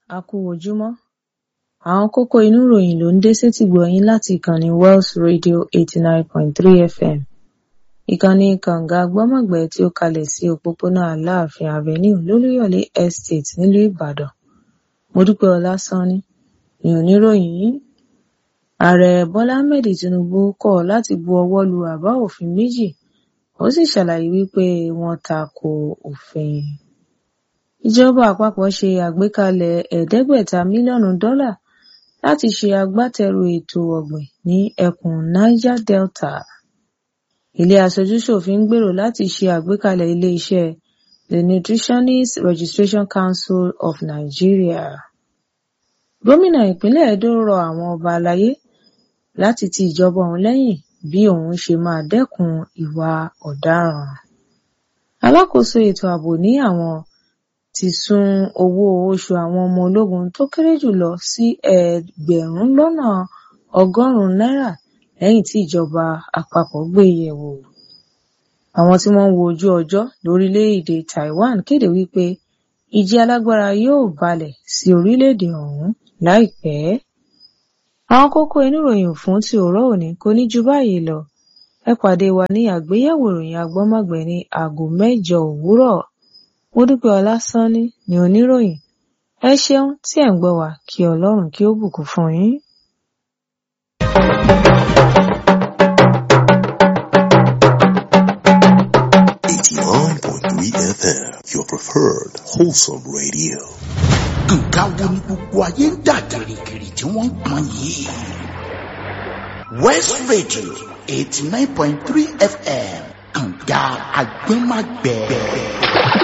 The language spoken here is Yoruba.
a kú ojúmọ́ àwọn kókó inú ìròyìn ló ń dé sétìgbọ́ yín láti ìkànnì Wells Radio eighty nine point three FM ìkànnì kànga gbọ́mọ̀gbẹ́ tí ó kalẹ̀ sí òpópónà Aláàfin Avenue lólúyọ̀lé Estate nílùú Ìbàdàn Modúpẹ́ Ọlásánní ni oníròyìn yìí ààrẹ Bọ́lá Ahmed Tinubu kọ̀ láti bu ọwọ́ lu àbá òfin méjì ó sì ṣàlàyé wípé wọ́n tako òfin ìjọba àpapọ̀ ṣe àgbékalẹ̀ ẹ̀ẹ́dẹ́gbẹ̀ta mílíọ̀nù dọ́là láti ṣe agbátẹrù ètò ọ̀gbìn ní ẹkùn Niger Delta ilé aṣojúṣòfin ń gbèrò láti ṣe àgbékalẹ̀ ilé-iṣẹ́ The Nutritionist Registration Council of Nigeria gómìnà ìpínlẹ̀ Edo rọ àwọn ọba aláyé láti ti ìjọba òun lẹ́yìn bí òun ṣe máa dẹ́kun ìwà ọ̀daràn alákòóso ètò ààbò ní àwọn ti sún owó oṣù àwọn ọmọ ológun tó kéré jùlọ sí ẹgbẹ̀rún lọ́nà ọgọ́rùn-ún náírà lẹ́yìn tí ìjọba àpapọ̀ gbé e yẹ̀wò àwọn tí wọ́n ń wo ojú ọjọ́ lórílẹ̀-èdè Taiwan kéde wípé ìjì alágbára yóò balẹ̀ sí orílẹ̀-èdè ọ̀hún láìpẹ́ àwọn kókó inú ìròyìn fún ti òórọ̀ òní kò ní ju báyìí lọ ẹ pàdé wa ní àgbéyẹ̀wò ìròyìn agbọ́mọ̀gbẹ́ ní aago mẹ́jọ òwúrọ̀ Modúpẹ́ Ọlásánní ni oníròyìn ẹ ṣeun tí ẹ̀ ń gbọ́ wá kí Ọlọ́run kí ó bùkún fún yín. Eighty-nine point three FM, your preferred wholesome radio. nǹkan wo ni gbogbo ayé ń dà gìrìgìrì tí wọ́n ń pọn yìí. West Radio eighty nine point three FM kànga agbẹ́màgbẹ́.